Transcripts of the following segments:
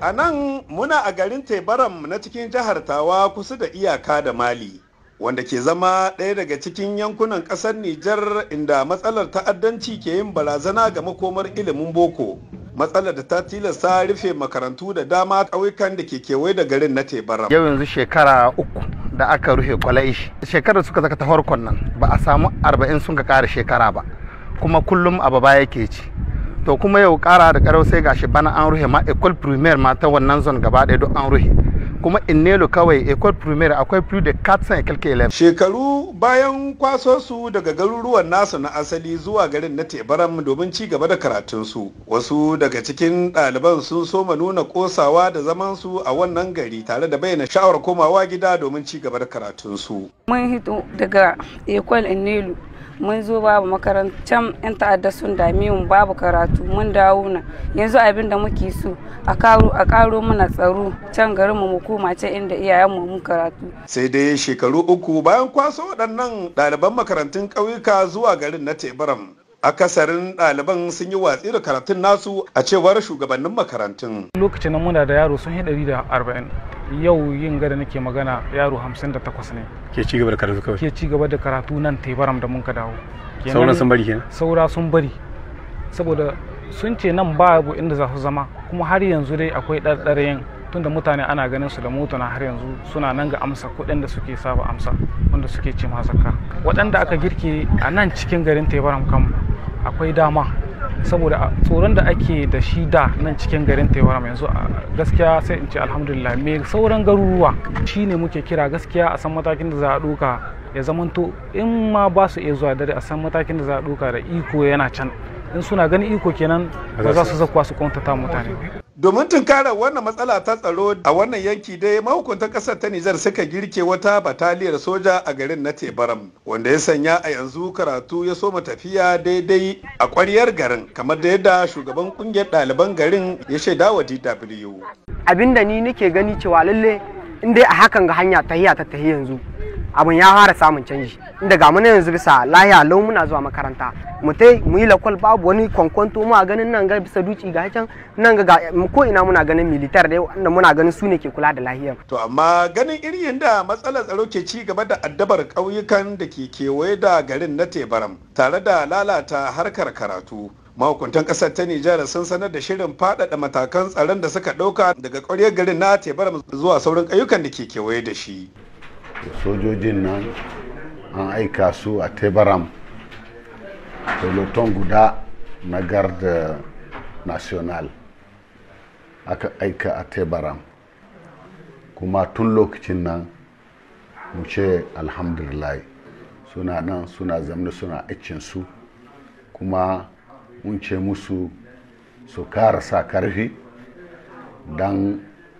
A nan muna a garin Tebaram na cikin jihar Tawa kusa da iyaka da Mali. Wanda ke zama ɗaya daga cikin yankunan ƙasar Nijar inda matsalar ta'addanci ke yin barazana ga makomar ilimin boko. Matsalar da ta tilasta rufe makarantu da dama ƙauyukan da ke kewaye da garin na Tebaram. Yau yanzu shekara uku da aka rufe kwalaishi. Shekarar suka zaka ta farkon nan ba a samu arba'in sun ka ƙara shekara ba. Kuma kullum abu baya ke ci. to kuma yau kara da karau sai gashi bana an ruhe ma ecole primaire ma ta wannan zone gaba ɗaya duk an ruhe kuma innelo kawai ecole primaire akwai plus de 400 et quelques élèves shekaru bayan kwaso su daga garuruwan nasu na asali zuwa garin na tebaram domin ci gaba da karatunsu wasu daga cikin ɗaliban sun soma nuna kosawa da zaman su a wannan gari tare da bayyana sha'awar komawa gida domin ci gaba da karatunsu mun hito daga ecole innelo mun zo babu makarantar yan ta'adda sun dame mu babu karatu mun dawo na yanzu abin da muke so a karo a karo mana tsaro can garin mu koma can inda iyayen mu mun karatu sai dai shekaru uku bayan kwaso waɗannan ɗaliban makarantun ƙauyuka zuwa garin na tebaram akasarin ɗaliban sun yi watsi da karatun nasu a cewar shugabannin makarantun lokacin nan muna da yaro sun yi ɗari da arba'in yau yin gada nake magana yaro hamsin da takwas ne ke ci gaba da karatu kawai ke ci gaba da karatu nan tebaram da mun ka dawo sauran sun bari kenan saura sun bari saboda sun ce nan babu inda za su zama kuma har yanzu dai akwai ɗarɗarayen tunda mutane ana ganin su da motuna har yanzu suna nan ga amsa kuɗin da suke saba amsa wanda suke ce zakka waɗanda aka girke a nan cikin garin tebaram kam akwai dama saboda tsoron da ake da shi da nan cikin garin tewaram yanzu gaskiya sai in ce alhamdulillah me sauran garuruwa shine muke kira gaskiya a san matakin da za a ɗauka ya zamanto in ma ba su iya zuwa dare a san matakin da za a ɗauka da iko yana can in suna ganin iko kenan ba za su zakuwa su kwantata mutane domin tunkarar wannan matsala ta tsaro a wannan yanki dai mahukuntan kasar ta Nijar suka girke wata bataliyar soja a garin na Tebaram wanda ya sanya a yanzu karatu ya soma tafiya daidai a kwaryar garin kamar da yadda shugaban kungiyar ɗaliban garin ya shaida wa DW. Abinda ni nake gani cewa lalle in dai a hakan ga hanya tahiya ta tahi yanzu abin ya fara samun canji inda ga muna yanzu bisa lahiya lau muna zuwa makaranta mu tai mu yi lakwal babu wani kwankwanto mu a ganin nan ga bisa duci ga can nan ga ko ina muna ganin militar dai wanda muna ganin su ne ke kula da lahiyar to amma ganin irin da matsalar tsaro ke ci gaba da addabar ƙauyukan da ke kewaye da garin na tebaram tare da lalata harkar karatu mahukuntan kasar ta Nijar sun sanar da shirin faɗaɗa matakan tsaron da suka ɗauka daga ƙwaryar garin na tebaram zuwa sauran ƙauyukan da ke kewaye da shi sojojin nan an aika su a tebaram peloton guda na garda national aka aika a tebaram kuma tun lokacin nan mu ce alhamdulillah suna nan suna zamani suna su kuma mun ce musu su kara sa karfi don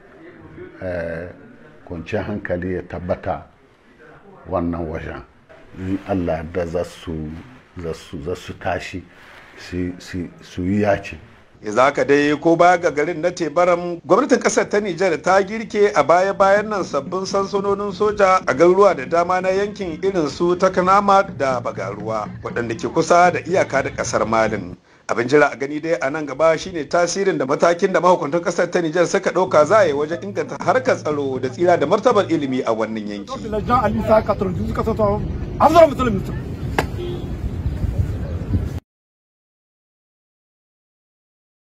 kwanciyar hankali ya tabbata wannan wajen in allah da za su tashi su yi yaci za ka dai ko baya ga garin na tebaram gwamnatin kasar ta nijar ta girke a baya-bayan nan sabbin sansanonin soja a garuruwa da dama na yankin irin su takanama da bagaruwa waɗanda ke kusa da iyaka da ƙasar malin abin jira a gani dai a nan gaba shine tasirin da matakin da mahukuntan kasar ta Nijar suka ɗauka za a yi wajen inganta harkar tsaro da tsira da martabar ilimi a wannan yanki.